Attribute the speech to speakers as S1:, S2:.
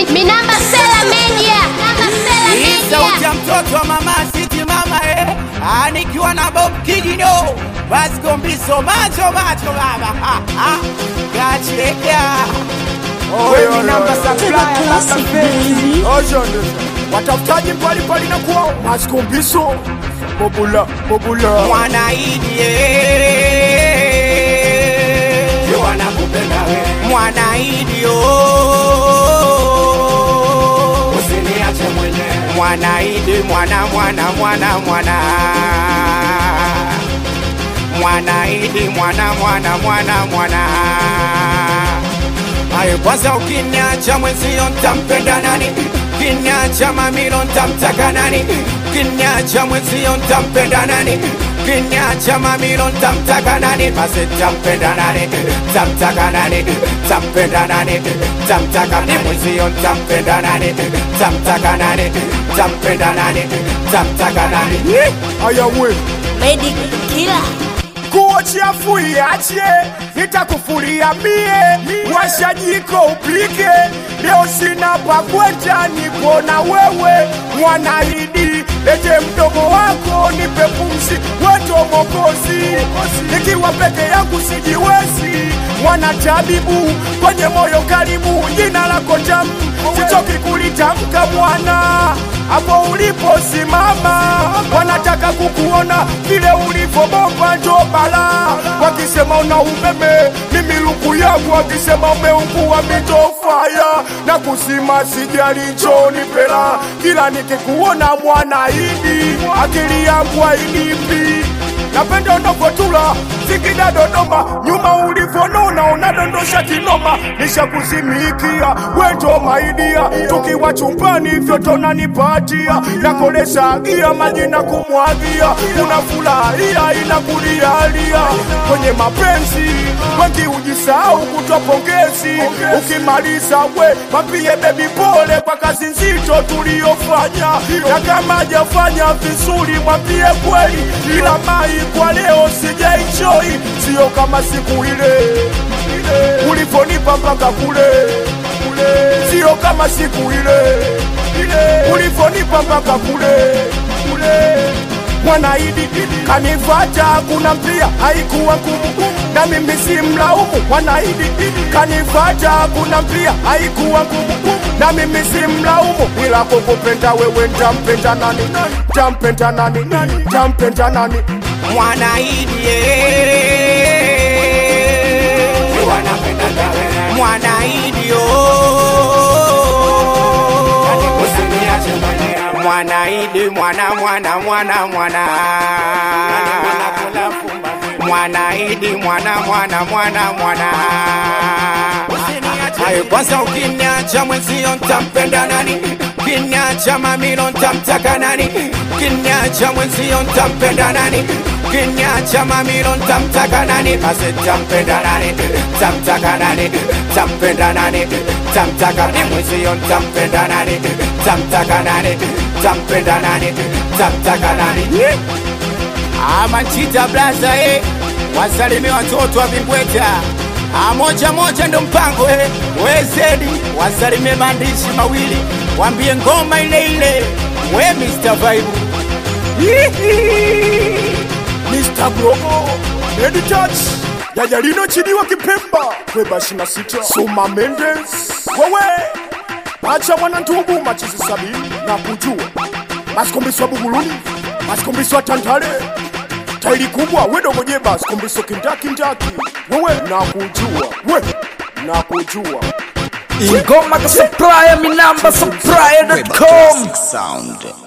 S1: Mi- Minamba Sela Media. Minamba Sela
S2: Hii sauti
S1: Media.
S2: ya mtoto wa mama Siti mama eh. Ah, nikiwa na Bob Kidino Vasco Mbiso macho macho baba ha, ha. Gacheka
S3: Wewe namba supplier sasa fezi. Watafutaji pali pali na kuwa maskumbiso bobula bobula
S2: Mwanaidi eh.
S3: wanakupenda wewe
S2: Mwanaidi oh.
S3: usiniache mwenyewe
S2: Mwanaidi mwana mwana mwana mwana Mwanaidi mwana mwana mwana mwana Ayo kwanza ukiniacha mwenzio ntampenda nani? Ukiniacha mamilo ntamtaka nani? Ukiniacha mwenzio ntampenda nani? Ukiniacha mamilo ntamtaka nani? Basi ntampenda nani? Ntamtaka nani? Ntampenda nani? Ntamtaka nani? Mwenzio ntampenda nani? Ntamtaka nani? Ntampenda nani? Ntamtaka nani?
S3: ayawe
S1: Medic Killer.
S3: kuochafu iache nitakufulia mie washa jiko upike leo sina pakweta niko na wewe mwanaidi lete mdogo wako nipe pumzi weto mokozi nikiwa peke yangu sijiwezi mwana tabibu kwenye moyo karibu jina lako tamu sichoki kulitamka mwana hapo uliposimama wanataka kukuona vile ulivyobomba njo bala wakisema una umeme mimi luku yangu wakisema umeungua mitofaya na kusima sijali njoni pela kila nikikuona mwana idi akili yangu hainipi napenda unavyotula Singida Dodoma, nyuma ulivyonona unadondosha kinoma, nishakuzimikia wendo maidia, tukiwa chumbani vyoto nanipatia, nakolesha gia maji na kumwagia, unafurahia inakulialia kwenye mapenzi, wengi ujisahau kutoa pongezi, ukimaliza we mapie bebi pole kwa kazi nzito tuliyofanya, na kama hajafanya vizuri mwambie kweli, ila mai kwa leo sijaenjoy, sio kama siku ile ulivyonipa mpaka kule kule, sio kama siku ile ile ulivyonipa mpaka kule kule Mwanaidi kanifata kuna mpia haikuwa ngumu na mimi si mlaumu. Mwanaidi kanifata kuna mpia haikuwa ngumu na mimi si mlaumu, ila kukupenda wewe ntampenda nani? Ntampenda nani? Ntampenda nani?
S2: Mwanaidi eh. Mwanaidi oh. Mwanaidi mwana mwana mwana mwana Mwanaidi mwana mwana mwana mwana Ayo kwanza ukiniacha mwenzio ntampenda nani? Ukiniacha mamilo ntamtaka nani? Ukiniacha mwenzio ntampenda nani? Ukiniacha mamilo ntamtaka nani? Basi ntampenda nani? Ntamtaka nani? Ntampenda nani? Ntamtaka nani? Mwenzio ntampenda nani? Ntamtaka nani? Ntampenda nani? Ntamtaka nani? Amachita blaza eh, wasalimie watoto wa Vingweta. Ah, moja moja ndo mpango eh, wezedi wasalimie maandishi mawili, wambie ngoma ile ile, we Mr. Vibe.
S3: Mr. Brogo Lady Touch Yajalino Chidiwa Kipemba Kweba shina sita Suma Mendes Wewe Acha mwana ntugu machizi sabini na kujua Masikombiswa Buguluni Masikombiswa Tantale Tairi kubwa wedogo jeba Sikombiso kindaki ndaki Wewe na kujua We na kujua
S4: Ingoma ka supplier, mi namba supplier.com.
S5: Sound.